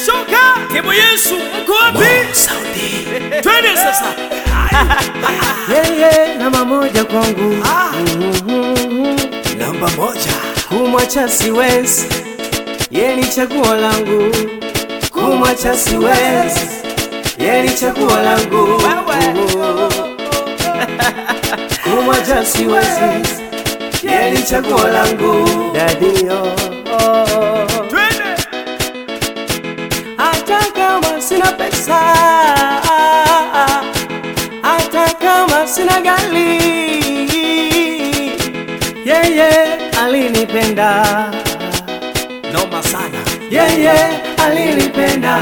tumeshoka. Kemo Yesu, mko wapi? Saudi Twende sasa. yeye namba moja kwangu namba moja kumwacha siwezi yeye ni chaguo langu kumwacha siwezi yeye ni chaguo langu kumwacha siwezi yeye ni chaguo langu dadio Twende. hata kama sina pesa, hata kama sina gari, yeye alinipenda, noma sana yeye alinipenda,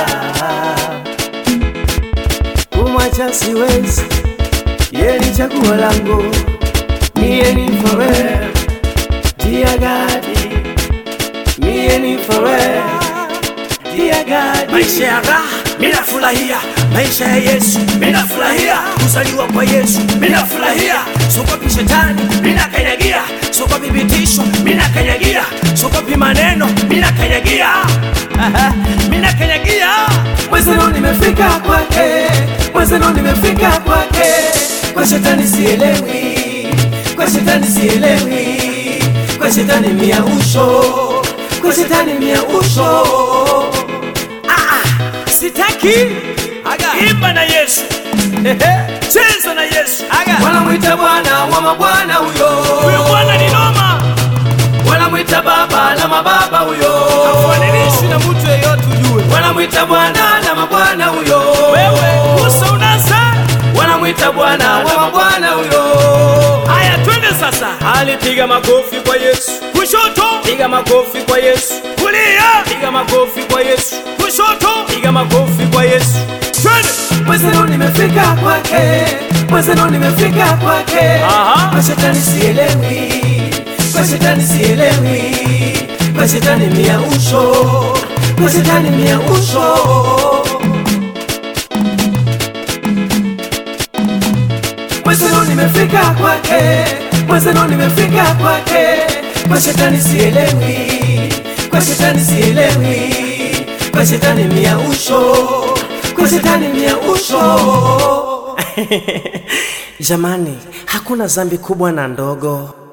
kumwacha siwezi, yeye ni chaguo langu, mie ni forever, dear God, mie ni forever, dear God. maisha ya raha minafurahia maisha ya yesu minafurahia kuzaliwa kwa yesu minafurahia sokopi shetani minakanyagia sokopi vitisho minakanyagia sokopi maneno minakanyagia minakanyagia Mwezeno nimefika kwake, mwezeno nimefika kwake, kwa shetani sielewi, kwa shetani sielewi, kwa shetani mia usho, kwa shetani mia usho. Sitaki. Imba na Yesu. Cheza na Yesu. Wanamwita Bwana wa mabwana huyo, Huyo Bwana ni noma. wanamwita Baba la mababa huyo, Hafananishwi na mtu yeyote ujue. wanamwita Bwana la mabwana huyo, Wewe uso unasa. wanamwita Bwana wa mabwana huyo. Haya, twende sasa. Alipiga makofi kwa Yesu, Kushoto, piga makofi kwa Yesu. kulia, Piga makofi kwa Yesu, kushoto. piga makofi kwa Yesu. Twende. Mwezeno nimefika kwake, mwezeno nimefika kwake. Aha. Kwa shetani sielewi, kwa shetani sielewi, kwa shetani mia usho, kwa shetani mia usho. Mwezeno nimefika kwake, mwezeno nimefika kwake. Kwa shetani sielewi, kwa shetani sielewi, kwa shetani mia usho, kwa shetani mia usho. Jamani, hakuna dhambi kubwa na ndogo.